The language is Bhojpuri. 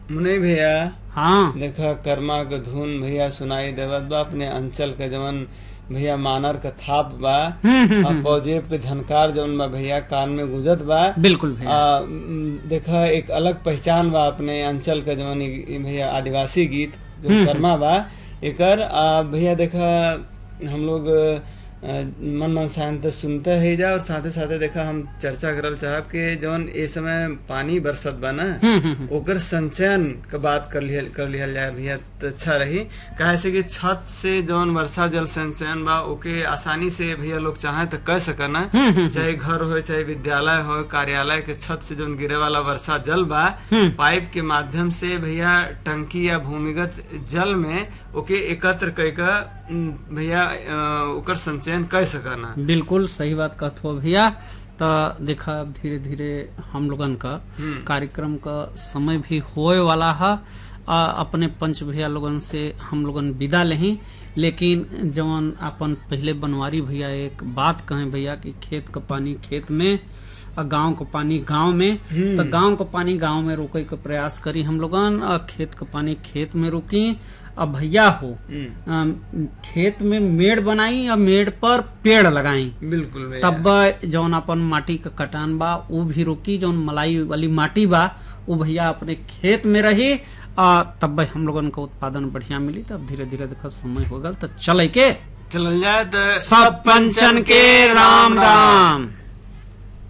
मुने भैया हाँ देखा कर्मा के धुन भैया सुनाई देवत बा अपने अंचल के जवन भैया मानर के थाप बा हम्म, हम्म, आ, पौजेब के झनकार जवन बा भैया कान में गुजत बा बिल्कुल भैया आ, म, देखा एक अलग पहचान बा अपने अंचल के जवन इ- इ भैया आदिवासी गीत जो कर्मा बा एकर आ, भैया देखा हम लोग अ, मन मन शांत सुनते ही जा और साथे साथे देखा हम चर्चा करल चाहब कि जवन ए समय पानी बरसत बा ना हम्म, हम्म, हम्म। ओकर संचयन के बात कर लिहल कर लिहल जाए भैया तो अच्छा रही काहे से कि छत से जौन वर्षा जल संचयन बा ओके आसानी से भैया लोग चाहे तो कर सकना हम्म, हम्म, चाहे घर हो चाहे विद्यालय हो कार्यालय के छत से जौन गिरे वाला वर्षा जल बा हम्म। पाइप के माध्यम से भैया टंकी या भूमिगत जल में ओके एकत्र कर भैया अ, ओकर संचयन कर सकना बिल्कुल सही बात कहत हो भैया तो देखा अब धीरे धीरे हम लोगन का हम्म। कार्यक्रम का समय भी होए वाला है आ, अपने पंच भैया लोगन से हम लोगन विदा लेही लेकिन जवन अपन पहले बनवारी भैया एक बात कहें भैया कि खेत का पानी खेत में और गांव का पानी गांव में हम्म। तो गांव का पानी गांव में रोके के प्रयास करी हम लोगन और खेत का पानी खेत में रोकी अब भैया हो हम्म, अम, खेत में मेड़ बनाई और मेड़ पर पेड़ लगाई बिल्कुल भैया तब जौन अपन माटी का कटान बा वो भी रोकी जौन मलाई वाली माटी बा वो भैया अपने खेत में रही आ तब हम लोगन का उत्पादन बढ़िया मिली तब धीरे धीरे देखा समय हो गल तो चले के चल जाए तो सब पंचन के राम राम